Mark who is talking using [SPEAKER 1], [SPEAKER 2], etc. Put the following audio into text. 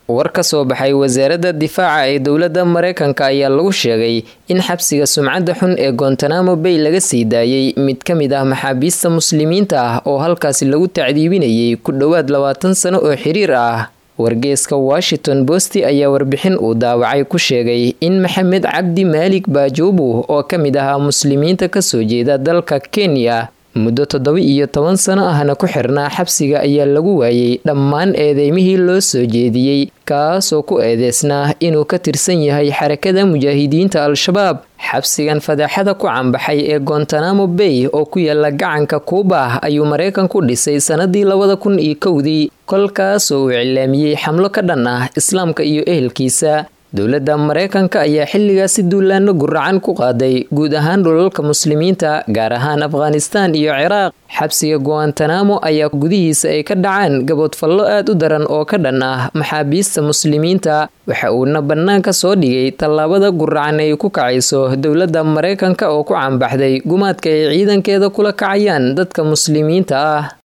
[SPEAKER 1] war ka soo baxay wasaaradda difaaca ee dowladda mareykanka ayaa lagu sheegay in xabsiga sumcadda xun ee gontanamo bay laga sii daayey mid ka mid ah maxaabiista muslimiinta ah oo halkaasi lagu tacdiibinayay ku dhowaad labaatan sano oo xiriir ah wargeeska washington bosti ayaa warbixin uu daawacay ku sheegay in maxamed cabdi maalig baajuubu oo ka mid ahaa muslimiinta kasoo jeeda dalka kenya muddo toddoba iyo toban sano ahna ku xirnaa xabsiga ayaa lagu waayey dhammaan eedeymihii loo soo jeediyey kaasoo ku eedeysnaa inuu ka tirsan yahay xarakada mujaahidiinta al-shabaab xabsigan fadaaxada ku cambaxay ee gontanamo bay oo ku yaala gacanka kuuba ayuu maraykan ku dhisay sanadii labada kun iyo kowdii kolkaasoo uu iclaamiyey xamlo ka dhan ah islaamka iyo ehelkiisa dowladda maraykanka ayaa xilligaasi duulaano guracan ku qaaday guud ahaan dhulalka muslimiinta gaar ahaan afghanistaan iyo ciraaq xabsiga guantanamo ayaa gudihiisa ay ka dhacaan gaboodfallo aad u daran oo ka dhan ah maxaabiista muslimiinta waxa uuna bannaanka soo dhigay tallaabada guracan ay ku kacayso dowladda maraykanka oo ku cambaxday gumaadka ay ciidankeeda kula kacayaan dadka muslimiinta ah